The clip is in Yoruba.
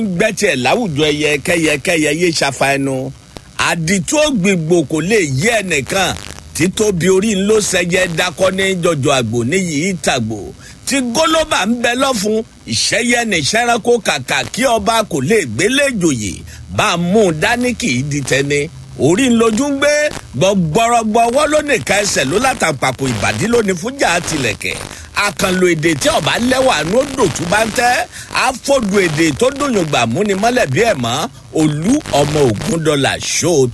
gbẹ́tì ẹ̀ láwùjọ ẹyẹ kẹyẹkẹyẹ yé ṣafa ẹnu àdìtú ògbìgbò kò lè yí ẹnìkan títóbi orí ńlọ sẹyẹ dakọ ní jọjọ àgbò níyì ìtàgbò tí gólóbà ń bẹ lọ́fun ìṣẹ́yẹ nìṣẹ́ranko kàkà kí ọba kò lè gbélé jòyè bá a mú un dání kì í di tẹni orí ńlójú ń gbé gbọgbọrọgbọ ọwọ́ ló nìka ẹsẹ̀ ló látàpapọ̀ ìbàdí lónìí fújà àtìlẹ̀kẹ̀ àkànlò èdè tí ọba lẹ́wà ní ó dòtú bá ń tẹ́ àfọ̀dù èdè tó dùnyùngbà múni mọ́lẹ̀ bí ẹ̀ mọ́ olú ọmọ ògúndọ́là ṣó